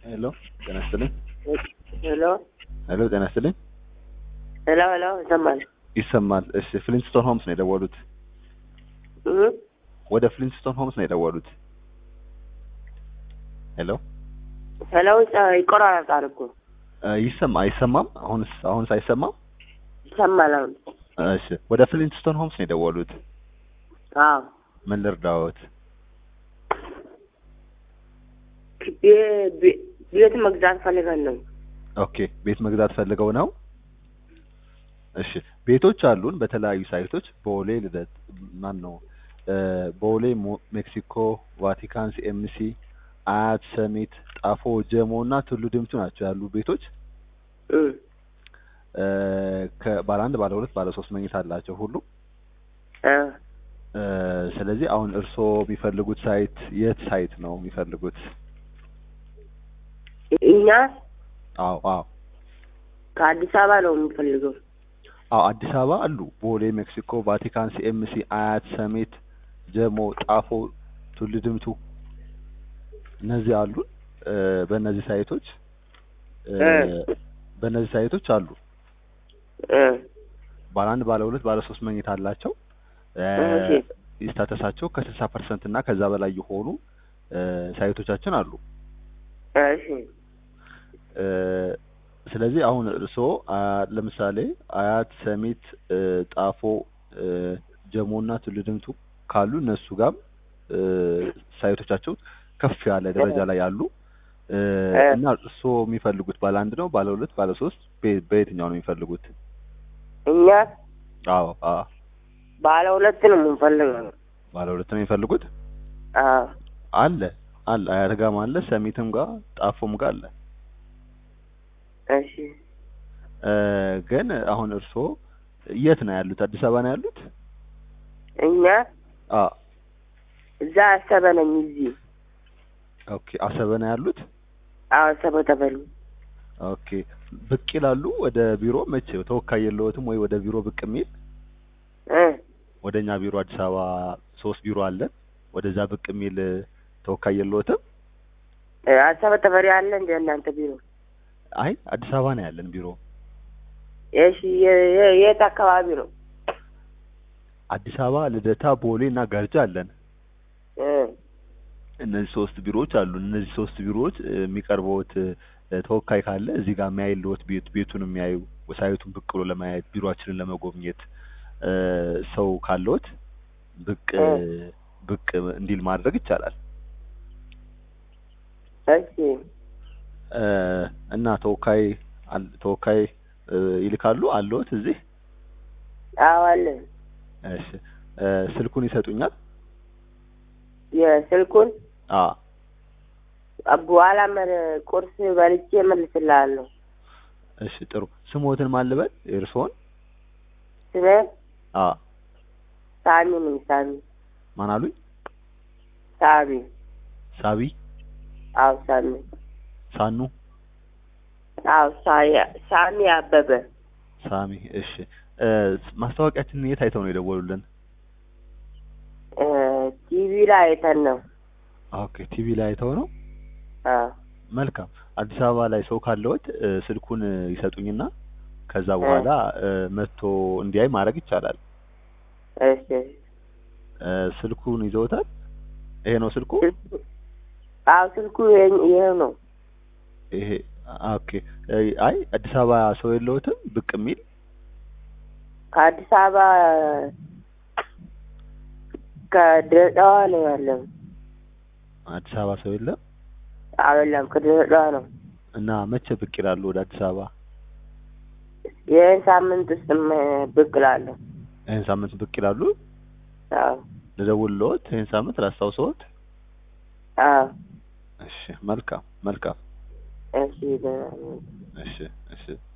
ሄሎ ጤና ይስጥልኝ። ሄሎ ሄሎ ጤና ይስጥልኝ። ሄሎ ሄሎ ይሰማል? ይሰማል። እሺ ፍሊንስቶን ሆምስ ነው የደወሉት? እ? ወደ ፍሊንስቶን ሆምስ ነው የደወሉት? ሄሎ ሄሎ ይሰ- ይቆራረጣል እኮ እ፣ ይሰማ አይሰማም? አሁንስ አሁንስ አይሰማም? ይሰማል አሁን። እሺ ወደ ፍሊንስቶን ሆምስ ነው የደወሉት? አዎ ምን ልርዳዎት? ቤ- ቤ- ቤት መግዛት ፈልገን ነው። ኦኬ ቤት መግዛት ፈልገው ነው? እሺ ቤቶች አሉን በተለያዩ ሳይቶች ቦሌ ልደት ማን ነው እ፣ ቦሌ ሞ- ሜክሲኮ ቫቲካን ሲኤምሲ አያት ሰሚት ጣፎ ጀሞ እና ቱሉ ድምቱ ናቸው ያሉ ቤቶች እ እ፣ ከባለ አንድ ባለ ሁለት ባለ ሶስት መኝታ አላቸው ሁሉ እ እ፣ ስለዚህ አሁን እርስዎ የሚፈልጉት ሳይት የት ሳይት ነው የሚፈልጉት? እኛ አዎ አዎ ከአዲስ አበባ ነው የምንፈልገው። አዎ አዲስ አበባ አሉ። ቦሌ፣ ሜክሲኮ፣ ቫቲካን፣ ሲኤምሲ፣ አያት፣ ሰሜት፣ ጀሞ፣ ጣፎ፣ ቱሉ ድምቱ እነዚህ አሉ። እ፣ በእነዚህ ሳይቶች እ፣ እ። በእነዚህ ሳይቶች አሉ። እ ባለ አንድ ባለ ሁለት ባለ ሶስት መኝታ አላቸው። እ፣ እሺ። ስታተሳቸው ከስልሳ ፐርሰንት እና ከዛ በላይ የሆኑ እ፣ ሳይቶቻችን አሉ። እሺ እ፣ ስለዚህ አሁን እርስዎ አ፣ ለምሳሌ አያት፣ ሰሚት፣ እ፣ ጣፎ፣ እ፣ ጀሞ እና ቱሉ ድምቱ ካሉ እነሱ ጋር እ፣ ሳይቶቻቸው ከፍ ያለ ደረጃ ላይ ያሉ እ፣ እ። እና እርስዎ የሚፈልጉት ባለ አንድ ነው ባለ ሁለት ባለ ሶስት በ- በየትኛው ነው የሚፈልጉት? እኛ አዎ አዎ ባለ ሁለት ነው የምንፈልገው። ባለ ሁለት ነው የሚፈልጉት? አዎ አለ አለ አያት ጋም አለ ሰሚትም ጋር ጣፎም ጋር አለ። እሺ እ፣ ግን አሁን እርስዎ የት ነው ያሉት? አዲስ አበባ ነው ያሉት? እኛ አዎ እዛ አሰበ ነኝ እዚህ ኦኬ አሰበ ነው ያሉት? አዎ አሰበ ተበሉ ኦኬ ብቅ ይላሉ ወደ ቢሮ መቼ ተወካይ የለዎትም ወይ ወደ ቢሮ ብቅ የሚል እ ወደ እኛ ቢሮ አዲስ አበባ ሶስት ቢሮ አለን ወደዛ ብቅ የሚል ተወካይ የለዎትም እ፣ አሰበ ተፈሪ አለ እንደ እናንተ ቢሮ? አይ አዲስ አበባ ነው ያለን ቢሮ እሺ የ- የ- የት አካባቢ ነው? አዲስ አበባ ልደታ ቦሌ እና ገርጃ አለን እ እነዚህ ሶስት ቢሮዎች አሉ እነዚህ ሶስት ቢሮዎች እ፣ የሚቀርበውት እ፣ ተወካይ ካለ እዚህ ጋር የሚያይልዎት ቤት ቤቱን የሚያዩ ሳይቱን ብቅ ብሎ ለማየት ቢሮአችንን ለመጎብኘት እ፣ ሰው ካለዎት ብቅ እ። ብቅ እንዲል ማድረግ ይቻላል እሺ እ፣ እና ተወካይ አል- ተወካይ እ፣ ይልካሉ አለዎት እዚህ? አዎ አለ። እሺ እ፣ ስልኩን ይሰጡኛል? የስልኩን አ በኋላ መ- ቁርስ በልቼ እመልስልሃለሁ። እሺ ጥሩ። ስሞትን ማን ልበል? የእርስዎን? ስሜ አ ሳሚ ነኝ። ሳሚ ማን አሉኝ? ሳሚ። ሳቢ አዎ ሳሚ። ሳኑ አዎ ሳ- ሳሚ አበበ። ሳሚ። እሺ እ፣ ማስታወቂያችንን የት አይተው ነው የደወሉልን? እ፣ ቲቪ ላይ አይተን ነው። ኦኬ ቲቪ ላይ አይተው ነው። አዎ መልካም። አዲስ አበባ ላይ ሰው ካለዎት እ፣ ስልኩን እ፣ ይሰጡኝና ከዛ በኋላ እ፣ መጥቶ እንዲያይ ማድረግ ይቻላል። እሺ እ፣ ስልኩን ይዘውታል? ይሄ ነው ስልኩ? ስልኩ አዎ ስልኩ ይሄ- ይሄው ነው። ይሄ ኦኬ። እ፣ አይ አዲስ አበባ ሰው የለዎትም ብቅ የሚል? ከአዲስ አበባ ከድሬዳዋ ነው ያለው። አዲስ አበባ ሰው የለም። አይደለም ከድሬዳዋ ነው። እና መቼ ብቅ ይላሉ ወደ አዲስ አበባ? ይህን ሳምንት ውስጥ ብቅ እላለሁ። ይህን ሳምንት ብቅ ይላሉ? አዎ ልደውልልዎት? ይህን ሳምንት ላስታውሰዎት? አዎ እሺ መልካም መልካም። እሺ ደህና ነኝ። እሺ እሺ